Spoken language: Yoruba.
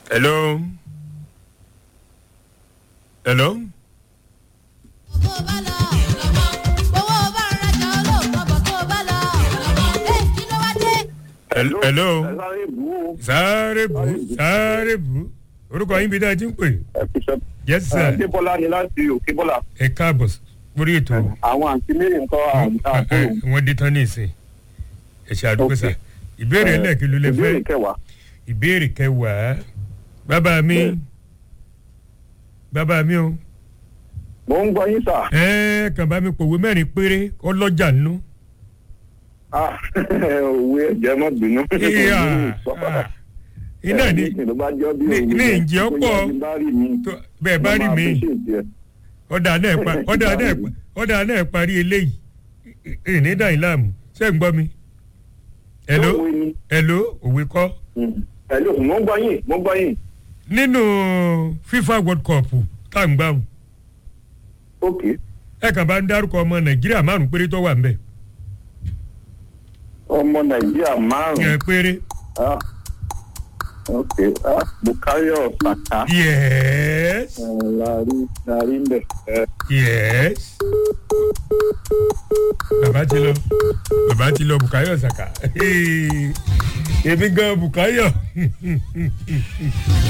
hello hello bó bá lọ owó bá ń rajà olóòótọ́ bọ̀ tó bá lọ ẹ kí ló wá dé. hello hello ẹ sáré bù ú. sáré bù sáré bù orúkọ yín bí dáa ti ń pè ẹ fi ṣe. yes sir Débọ́lá ni láti òkè bọ́lá. ẹ káàbọ̀ lórí ètò Àwọn àǹtí mẹ́rin nǹkan àbúrò. wọ́n dé tán ní ìsìn ẹ ṣe àdúgbò sà ìbéèrè ẹlẹ́ẹ̀kí ló lè fẹ́ Ìbéèrè kẹwàá. ìbéèrè kẹwàá bàbá mi bàbá mi o Mo ń gbọ́ yín sà. ẹ kàn bá mi pòwe mẹ́rin péré ọlọ́jà nínú. Ah, Òwe ẹ̀jẹ̀ mọ́ bínú. Ìyá, ah, iná ní ló bá jọ́ bí ní- òwe ní yẹn. ìjẹ́ ọ̀pọ̀ Bóyá bí bá rí mi. tó- bẹ́ẹ̀ bá mo rí máa mi appreciate ẹ. ọ̀dà náà pa ọ̀dà náà pa ọ̀dà náà parí eléyìí ìní dàní láàmú ṣé ń gbọ́ mi. hello Òwe ni. hello òwe kọ́ Mm. Hello, mo ń gbọ́ yín, mo ń gbọ́ yín. nínú FIFA World Cup tá à ń gbà wù Ok. ẹ kàn bá ń dárúkọ ọmọ Nàìjíríà márùn péré tó wà ń bẹ̀ Ọmọ Nàìjíríà ẹ márùn-ún. péré Ah. Ok. Ah, Bukayo Saka. yes Eh, Lárí Lárí ń bẹ̀. Eh, yes bàbá ti lọ bàbá ti lọ Bukayo Saka èmi gan Bukayo